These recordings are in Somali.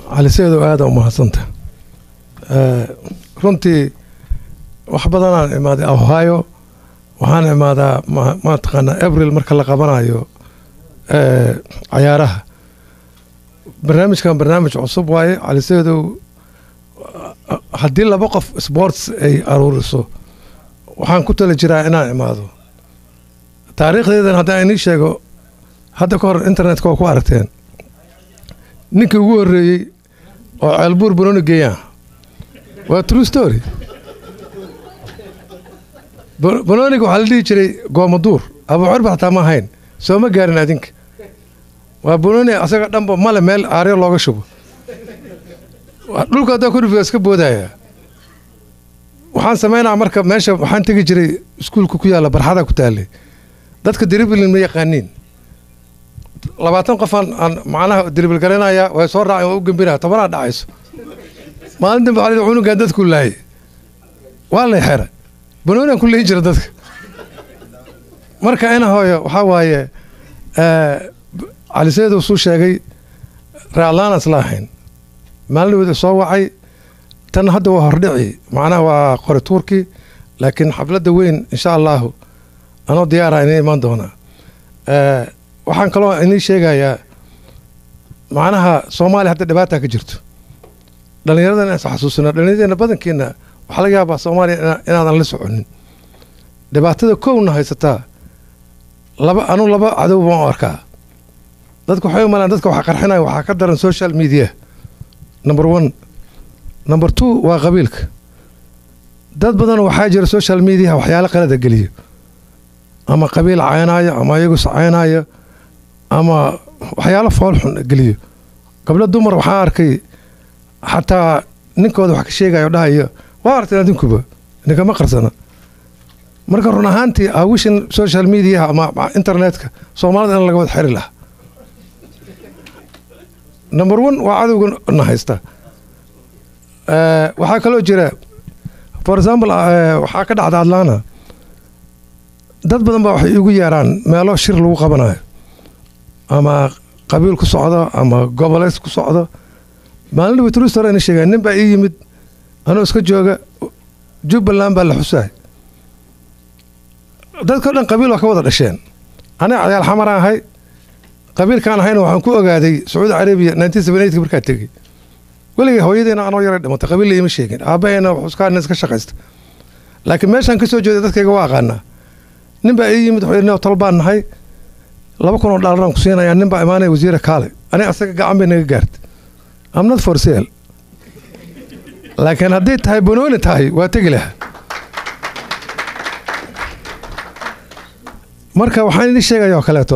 cali seedow aada u mahadsanta runtii wax badanaan imaaday ohio waxaan imaadaa mataqaanaa abril marka la qabanayo cayaaraha barnaamijkan barnaamij cusub waaye cali seedow haddii laba qof sports ay aruuriso waxaan ku tala jiraa inaan imaado taariikhdeedan haddaan inii sheego hadda ka hor internetka waa ku aragteen ninkii ugu horreeyey oo ceelbuur banooni geeyaan waa true story banooniga waxaa la dhihi jiray goomaduur abuucurba xataa ma ahayn soo ma gaarin adinka waa banooni asaga dhanba male meel aaryo looga shubo dhulka haddaa kudhifiga iska boodaya waxaan samaynaa marka meesha waxaan tegi jiray iskuulka ku yaalla barxada ku taallay dadka diriblin ma yaqaaniin labaatan qofaan aan macnaha diribil garanayaa way soo raaceen waa u gembinaya tobanaa dhacayso maalin dambe waxaa cunugan dadku laayay waa lay xera banooniaan ku leyn jira dadka marka ina hooyo waxaa waaye caliseedow suu sheegay raaclaanas la ahayn maalin wada soo wacay tan hadda waa hordhici macnaha waa qori tuurkii laakiin xafladda weyn insha allahu anoo diyaara inay imaan doonaa waxaan kaloo inii sheegayaa macnaha soomaaliya hadda dhibaata ka jirto dhallinyarada inaan is xasuusino dhallinyaradeenna badankiina waxaa laga yaabaa soomaaliya inaadan la soconin dhibaatada kowna haysataa laba anu laba cadow baan u arkaa dadka waxay u malaan dadka waxa qarxinaya waxaa ka daran social media number one number two waa qabiilka dad badan waxaa jira social mediaha waxyaalo qalada geliyo ama qabiil caynaayo ama iyagus caynaayo ama waxyaalo foolxun geliyo gabdho dumar waxaa arkay xataa ninkooda wax ka sheegayo dhahayo waa arteen adinkuba ninkama qarsana marka run ahaantii awishan social mediaha ama internetka soomaalida in laga wada xiri lahaa number one waa cadowga na haysta waxaa kaloo jira for example waxaa ka dhacda atlana dad badan baa waxay igu yeeraan meelo shir lagu qabanayo ama qabiil ku socdo ama goboleys ku socdo maalin dhaba trustor ina sheegaa nin baa ii yimid anuu iska jooga jubbaland baa la xusaay dadkao dhan qabiil waa ka wada dhasheen aniga cadayaal xamaraan ahay qabiilkaan ahayna waxaan ku ogaaday sacuudi carabiya nineteen seventy eight markaa tegey weligay hooyadeena anoo yaray dhimatay qabiilla ima sheegin aabbaheena xuskaana iska shaqaysta laakiin meeshaan ka soo jeeda dadkayga waa aqaanaa nin baa ii yimid wuxuu yidhi tol baan nahay laba kun oo dhaalaraan ku siinayaa nin baa imaanaya wasiira kaale aniga asaga gacan bay naga gaartay am not for sale laakiin hadday tahay banooni tahay waa tegi lahaa marka waxaan idin sheegaya oo kaleeto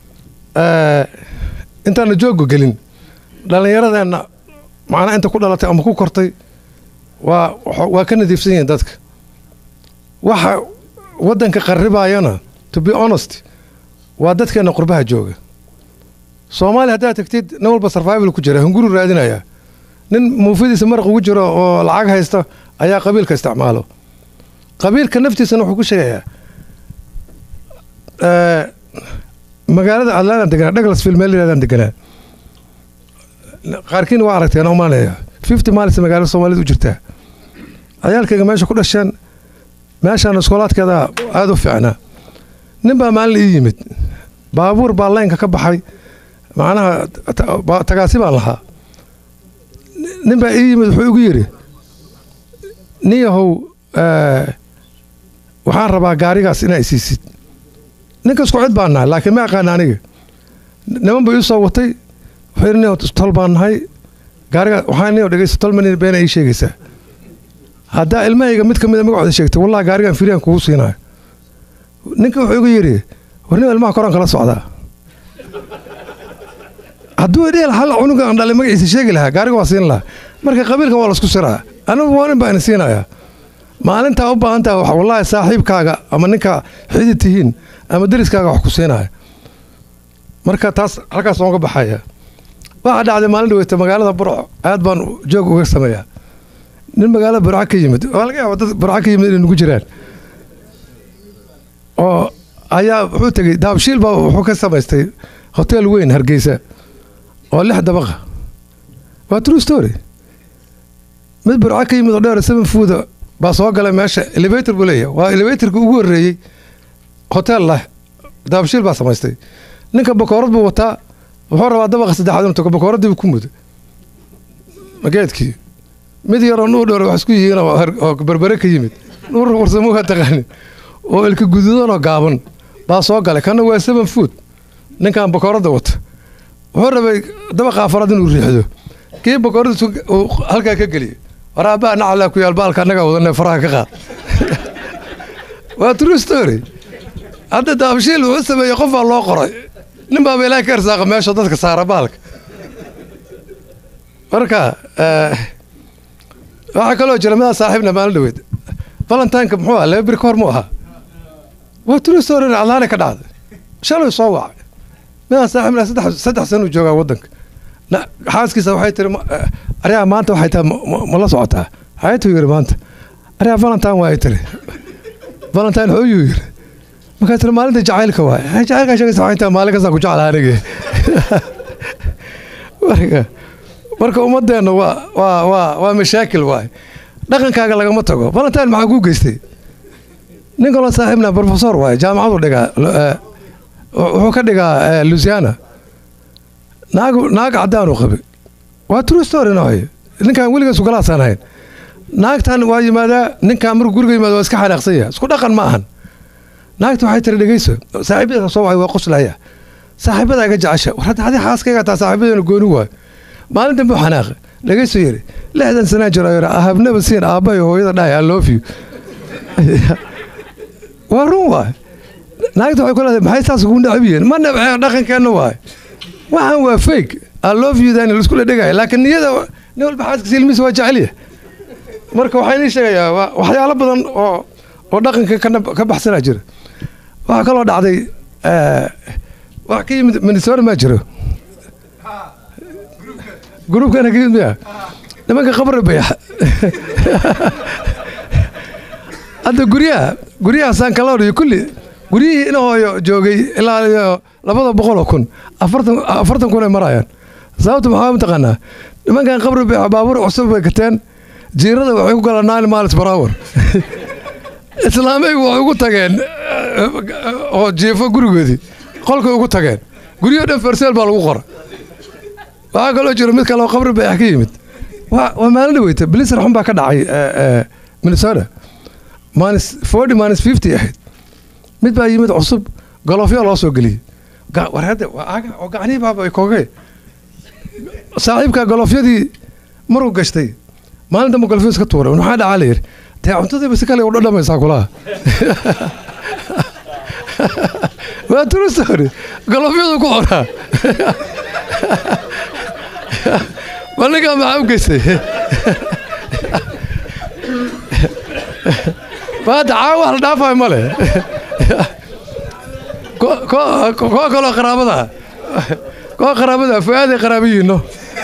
intaana joogga gelin dhallinyaradeenna macnaa inta ku dhalatay ama ku kortay waa waa ka nadiifsan yihiin dadka waxa waddanka qarribaayana to be honest waa dadkeenna qurbaha jooga soomaaliya haddaad tagtid nin walba sarvival ku jira hunguru raadinaya nin muufidiisa maraq ugu jiro oo lacag haysta ayaa qabiilka isticmaalo qabiilka naftiisana wuxuu ku sheegayaa magaalada atlantan deganaa douglasville meel yirahdaan deganaa qaarkiina waa aragteen oo maanaya fifty miles magaalada soomaalida u jirtaa cayaalkayga meesha ku dhasheen meeshaan iskoolaadkeeda aada u fiicnaa nin baa maalin ii yimid baabuur baa laynka ka baxay macnaha tagaasi baan lahaa nin baa ii yimid wuxuu igu yidhi nin yahow waxaan rabaa gaarigaas inaa isiisid ninka isku cid baan nahay laakiin ma aqaana aniga niman buu ii soo watay wuxuu yidhi nin tol baan nahay gaarigaas waxaa nin dhegeysta tol manin beena ii sheegaysaa haddaa ilmahayga mid ka mida magacooda sheegtay wallahi gaarigan firiyaan kugu siinayo ninka wuxuu igu yidhi war nin ilmaha koraan kala socdaa hadduu idheel hal cunuga aan dhalay magaciisa sheegi lahaa gaariga waa siin lahaa marka qabiilka waa laisku siraa anigu waa nin baa ina siinayaa maalintaa u baahan taha wax wallaahi saaxiibkaaga ama ninka xidid tihiin ama deriskaaga wax ku siinaya marka taas halkaas waan ka baxaya waxaa dhacday maalin dhaweyta magaalada burco aad baan joog uga sameeyaa nin magaalada burco ka yimid waa laga yaaba dad burco ka yimid inay nugu jiraan oo ayaa wuxuu tegey daabshiil baa wuxuu ka samaystay hotel weyn hargeysa oo lix dabaqa waa true story mid burco ka yimid oo dheer seven fooda baa soo galay meesha elevator buu leeyahay waa elevatorka ugu horreeyey hotel lah daabshiil baa samaystay ninka bakoorad buu wataa wuxuu rabaa dabaqa saddexaad inuu tago bakooraddiibu ku mudo mageedkii mid yaroo nuur dheer wax isku yihiin oo berbere ka yimid nuur warsamuha taqaanin oo ilka guduudanoo gaaban baa soo galay kana waa seven food ninkan bakooradda wata wuxuu rabay dabaqa afaraad inuu riixdo kii bakooradda halkaa ka geliyay waraabaa nacalaa ku yaal baalka annagaa wadane faraha ka qaad waa true story hadda daabshiil wuxuu sameeyey qofaa loo qoray nin baaba ilaaha ka ersaaqa meesha dadka saara baalka marka waxaa kaloo jira midaa saaxiibna maalin dhaweyd valentineka muxuu aha laba beri ka hor mu ahaa waa true story cadlaana ka dhacday shalay soo wacay midaa saaxiibna saddex saddex sana u joogaa waddanka xaaskiisa waxay tiri aryaa maanta waxay tahay ma la socotaa xayatuu yiri maanta aryaa valentine waa ay tiri valentine xooyuu yiri markaa tiri maalinta jacaylka waay jacaylkaa sheegaysa waxay tahay maalin kastaa ku jeclaa anigi marka marka ummadeenna waa waa waa waa mashaakil waay dhaqankaaga lagama tago valentine maxaa kuu geystay nin kaloo saaxiibna professor waay jaamacadu dhigaa wuxuu ka dhigaa lusiana naag naag caddaanu qabay waa true story nooy ninkan weligaas ugalaasaan ahayn naagtan waa yimaadaa ninkan markuu guriga yimaado waa iska xanaaqsan yahay isku dhaqan ma ahan naagta waxay tiri dhegeyso saaxiibada soo wacay waa qoslaya saaxiibada iga jecesha war hadda adi xaaskayga taa saaxiibadeena gooni waayo maalin dambe xanaaqa dhegeyso yiri lixdan sanaa jiro yiri ahabnaba siin aabbahay hooyada dhahay i love you waa run waay naagta waxay ku leedahay maxay saas ugu necab yihiin ma nabcee dhaqankeenna waay waxaan waa fake i love you dan laisku la dhegaya laakiin niyada nin walba xaaskiisa ilmihiisa waa jecelya marka waxaa inii sheegayaa waxyaalo badan oo oo dhaqanka ka baxsanaa jira waxaa kaloo dhacday wax ka yimid minnesota maa jiro gruubkana ka yimid miya nimanka qabri bayax hadda guryaha guryaha sankaloor iyo kulli guryihii ina hooyo joogay ilaa iyo labada boqol oo kun afartan afartan kun ay marayaan sababta maxaa mataqaanaa nimankan qabri bayax baabuur cusub bay gateen jiirada waxay ku galaan nine miles per hour islaameygu waxay ugu tageen oo jiifo gurigoodii qolkay ugu tageen guryo dhan farseel baa lagu qora waxaa kaloo jira mid kale oo qabri bayax ka yimid waa maalin dhaweyta bliser xun baa ka dhacay minnesota minus forty minus fifty ahayd mid baa yimid cusub golofyo loo soo geliyey war hadda waa aga oo gacnihii baaba koogay saaxiibka golofyadii maruu gashtay maalin dambe golofyo iska tuuray maxaa dhacaa la yidhi dee cuntadiiba si kale u dhadhamaysaa kulaha waa true story golofyadu ku qoraa bal ninkaa maxaa u geystay maanta caawa wax la dhaafayo ma leh koo kaloo qaraabada koo qaraabada fuaaday qaraabayiino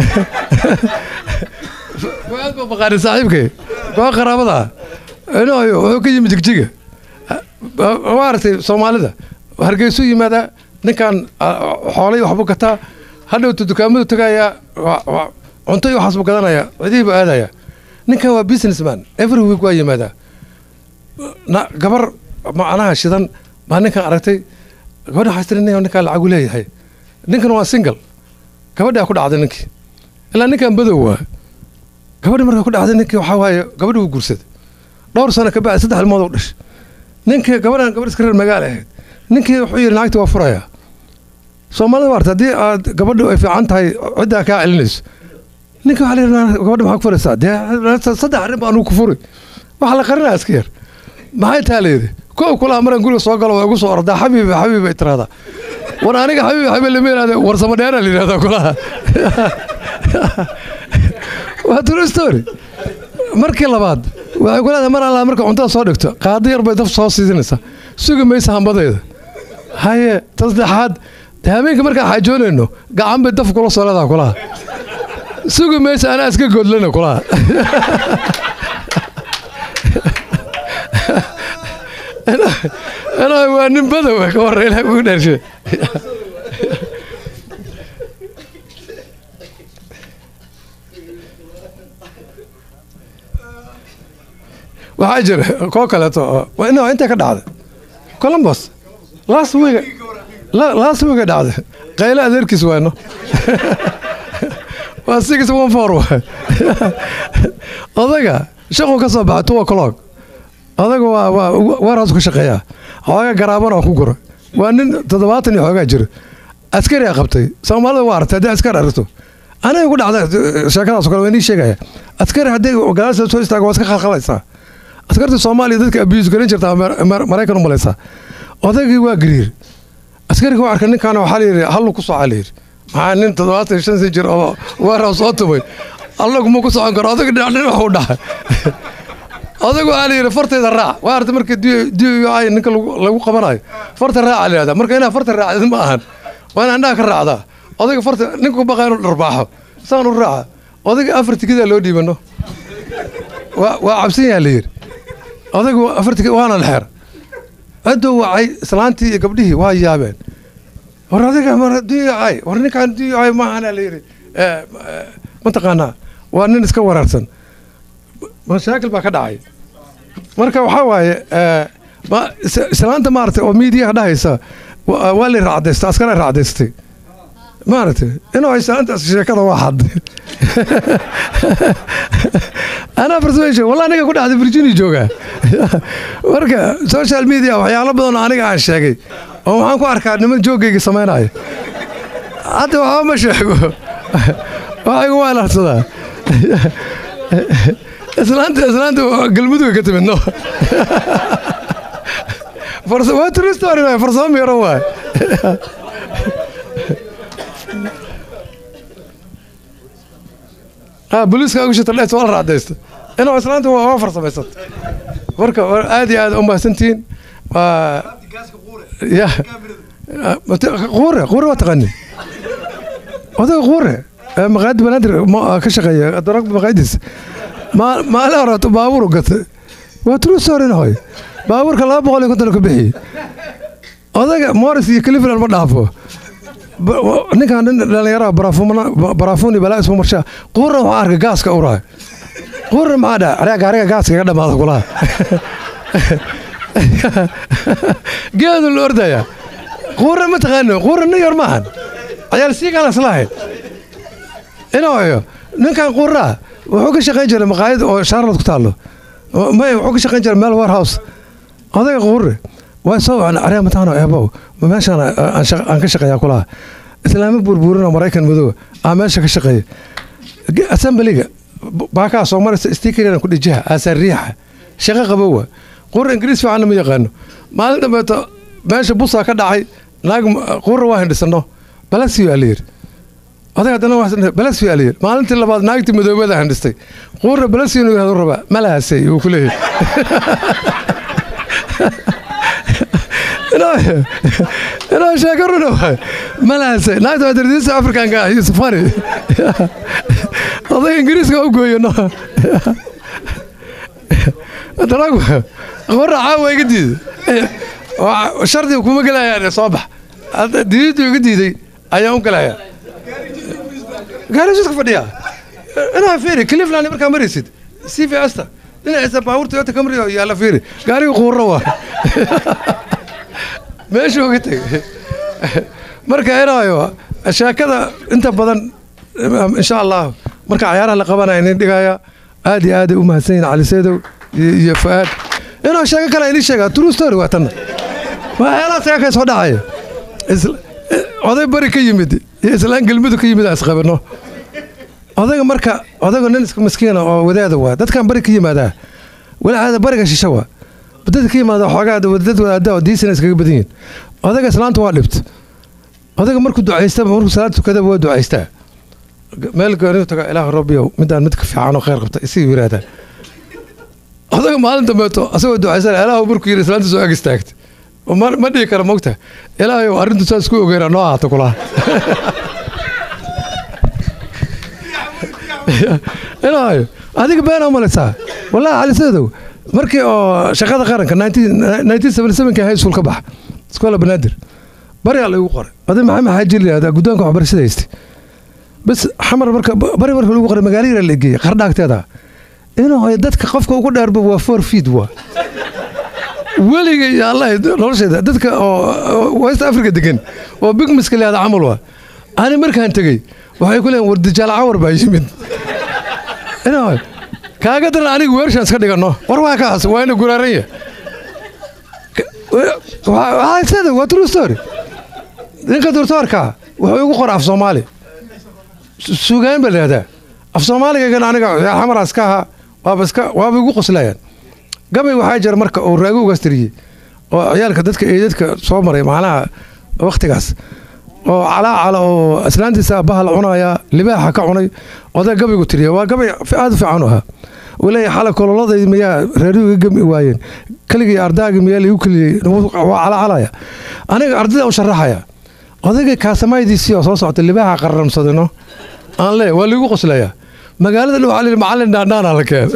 fuaad baa baqaani saaxiibkay koo qaraabada inooyo wuxuu ka yimid jigjiga maaragtay soomaalida hargeysuu yimaadaa ninkan xoolay waxbuu gataa hadhowta dukaamadu tagayaa cunto iyo waxaas buu gadanaya cidihii buu aadaya ninkan waa businessman every week waa yimaadaa gabar macnaha shidan baa ninkan aragtay gabadha waxaa tiri nin ninkaan lacagu leeyahay ninkan waa single gabadhaa ku dhacday ninkii ilaa ninkan badow waa gabadhi markaa ku dhacday ninkii waxaa waaye gabadhi wuu guursaday dhowr sano ka bacdi saddex ilmood u dhashay ninkii gabadhan gabadh iska reer magaala ahayd ninkii wuxuu yidhi naagti waa furayaa soomaalida waarta haddii aad gabadhu ay fiican tahay ciddaa kaa celinayso ninka waxaa la yidhi gabadha maxaa ku furaysaa dee saddex arrin baa anugu ku furi waxa la qarinaa iska yar maxay taa layidhi kow kulaha maraan guriga soo galo waa igu soo ordaa xabiibi xabiib ay tiraahdaa war aniga xabiibi xabiib lama yidhahda warsamo dheeraa la yidhahdaa kulaha waa true story markii labaad waxay ku leedahay mar allaa marka cuntada soo dhigto qaado yar bay daf soo siisinaysaa sugi maysa hambadeeda haye ta saddexaad dee habeenka markaan xaajoonayno gacan bay daf kula soo leedaha kulaha sugi maysa anaa iska goodlana kulaha anaa waa nin badow ka hore ilaah ugu dhaarshe waxaa jira koo kaleeto oo in intay ka dhacday columbus last week last week dhacday qayle adeerkiis waano waa six one four waay odaga shaquu ka soo baxay two o'clock odaga waa waa warehouse ka shaqeeyaa xoogaa garaabana oo ku gura waa nin toddobaatan iyo xoogaa jira askari a qabtay soomaalida waa aragtay haddii askari aragto aniga ku dhacda sheekadaas kale waa inii sheegaya askari haddii gadaasha soo istaago waa iska khalkhalaysaa askarta soomaaliya dadka abuse garan jirtaa maraykan u malaysaa odaygii waa gariir askariga waa arkay ninkaana waxaa layidhi hallu ku socaa layidhi maxaa nin toddobaatan iyo shan san jir oo warehouse soo tumay allaguma ku socon karo odaga dhinac dhinac u dhahay odagu waxaa layidhi fartayda raac waa arta marka d ay ninka lagu qabanayo farta raaca layihahda marka inaa farta raacdid ma ahan waa in andhaha ka raacdaa odayga farta ninka ku baqaa inuu dharbaaxo saan u raaca odayga afar tikidaa loo dhiibano waa cabsan yaha layidhi odaygu afar tikid waana lexeer ciduu wacay islaantii iyo gabdhihii waa yaabeen war adiga mar duyacay war ninkaan duyacay maahana layidhi mataqaanaa waa nin iska wareersan mashaakil baa ka dhacay marka waxaa waaye islaanta maaragtay oo miidiyaha dhahaysa waa la raacdaystay askara raacdaystay maaragtay inuu islaantaas sheekada waa xaday anaa farsameysa wallah aniga ku dhacday virginia joogaa marka social media waxyaalo badan oo aniga aan sheegay oo waxaan ku arkaa niman joogayga samaynaya hadda waxba ma sheego waxaygu waa larsadaa islaanta islaanta galmuduga ka timid no waa true story waay farsamo miiro waay booliiska ugu shita dhees waa la raacdaysta inuu islaanta waa farsamaysato marka aad iyo aad u mahadsantihiin waa ya quure quure waa taqaani odaga quure maqaayadda banaadir ka shaqeeya darag maqaayadiis maalin horeeto baabuur gatay waa true story hoy baabuurka laba boqol iyo konton ka bixiyey odaga morris iyo cleveland ma dhaafo ninkan nin dhallinyaraha baraafuuni balaa isma marshaa quurna waxaa arkay gaaska uraay quurna maxaa dhaa areega ariga gaaska iga dhamaada kulaha geedu la ordaya quurna ma taqaano quurna nin yar maahan cayaal siigaan islahayn inooyo ninkan quurraa wuxuu ka shaqayn jiray maqaayad oo charlotte ku taallo may wuxuu ka shaqayn jiray meel warehouse odaga quurre waa soo wacna aryaa mataano eebow meeshaan aan ka shaqeeyaa kulaha islaamo burburin oo maraykan madooba aa meesha ka shaqeeya assemblyga baakaa soo maraysa stikeriana ku dhijiha aasaa riixa shaqo qabowa quurra ingiriis fiicanna ma yaqaano maalin dambeeto meesha busaa ka dhacay naag quurra waa hindhisano balasiyo aa layidhi odag haddana balasio aa layidhi maalintii labaad naagtii madoobada hindhistay quurra balasio inuu yahdo rabaa malahaasay uu ku leeyahay inaa sheeko runa waay malahaasay naagta waa dardiisa afrikanka ah iyo safari odag ingiriiska u gooyo no daragu qurra caawa iga diiday shardiga kuma gelayaan soo bax diidadu iga diiday ayaan u gelayaa gaarijiska fadhiya inaa fiiri cleveland markaa maraysid c v asta dhinaciisa baabuur toyota camry oo yaalla fiiri gaariga quurro waa meeshuu ka tegay marka inaayo sheekada inta badan insha allah marka cayaaraha la qabanaya inin dhigaya aad iyo aaday u mahadsan yihin cali seedow iyo fu'aad inuu sheeko kale inii sheega true story waa tanna waa heelaa saga ka soo dhacaya oday bari ka yimid iyo islaan gelmadu ka yimid isqabano odayga marka odayga nin iska miskiina oo wadaada waa dadkan bari ka yimaadaa walacaada bariga shisha waa dadka ka yimaada xoogaa dad wadaada oo diisana iskaga badan yihin odayga islaanta waa dhibt odayga markuu ducaystaba markuu salaad tukadaba waa ducaystaa meel gooni taga ilaahu rabbiyow midaan mid ka fiican oo khayr qabta isii yiraahdaan odayga maalin dambeeto asagoo ducaysan ilaahu markuu yidhi islaanta soo ag istaagta ma dhihi kara mogta ilaahayow arrintu saas ku ogeyna noo ahaato kulaha ilaahayo adiga beenaa malaysaa wallahi calisadow markii oo shaqada qaranka nineteen seventy sevenki high school ka baxa iskoola banaadir baryaa laygu qoray oday maxamed xaaji la yihahdaa guddoonka waxbarashada haystay bas xamar marka bari marka lagu qoray magaalo yara la geeyey qardhaagteeda inuu dadka qofka ugu dheerba waa four feet waa weliga iyo allah nolosheeda dadka oo west africa degan oo big miska leeda camal waa ani markaan tegey waxay ku leeyiin war dijaal cawar baa yimid inuu kaaga daran aniga weershaan iska dhigano war waa kaas waa ina guraaranya waxaa waa true story ninka doctoorka wuxuu igu qora af soomaali sugaan baa lahahdaa af soomaaligagan aniga xamaraas ka ahaa waaba iska waaba igu qoslayaan gabay waxaa jira marka uu raago ugaas tiriyey oo ciyaalka dadka eedadka soo maray macnaha wakhtigaas oo calaacala oo islaantiisa bahal cunaya libaaxa ka cunay oday gabaygu tiriya waa gabay aada u fiican u ahaa uu leeyahay xala kololaday miyaa reerigu iga gami waayeen keligii ardaagii miyaa liigu keliyey waa calacalaya aniga ardayda u sharaxaya odaygay kaasamaydiisii oo soo socta libaaxa qarramsadino aan lee waa liigu qoslayaa magaalada dhow xalil macallin dhaandhaana la keen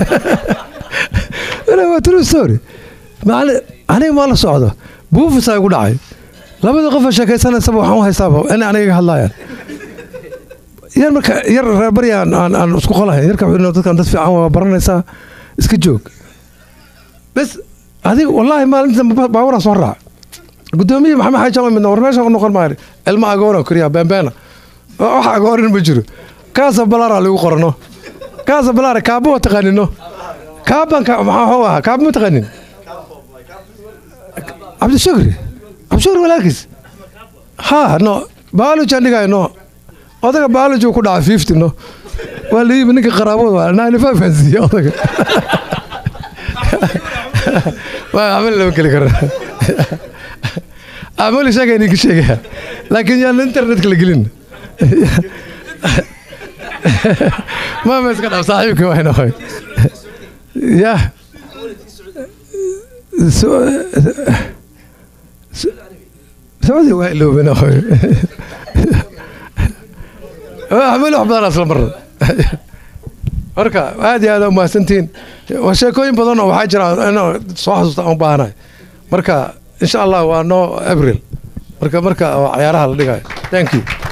waa true story macallin aniga maa la socdo buufisaa igu dhacay labada qofa sheekaysanaysaba waxaan u haystaaba inay aniga iga hadlaayaan yar marka yar reerbari aan aan isku qolahayn yarka wuxuu dadkan dad fiican waa baranaysaa iska joog bes adiga wallaahi maalinta baaburaa soo raac gudoomiye maxamed xaaji jalo midna war meesha noqon maayo ilma agoona koriya beembeena wax agoonin ma jiro kaasa balaara lagu qorano kaasa balaara kaaba waa taqaanino kaabanka maxaa waxuu ahaa kaaba ma taqaanin cabdishukri cabdishukri walaalkiis ha no biology aan dhigayo no odaga biology ku dhaca fifty no waa la yimi ninka qaraabada waa ninety five aan siiye odaga waa amal lama geli kara amali sheegay ninka sheegaya laakiin yaan internetka la gelin maama iska dhaaf saaxiibka waa noqoy ya sacuudi waa iloobe noqoy amali wax badan asla marra marka aad iyo aad u mahadsantihiin sheekooyin badan oo waxaa jira inuu soo xasuusta aan u baahanahay marka insha allah waa no abril marka marka cayaaraha la dhigayo thank you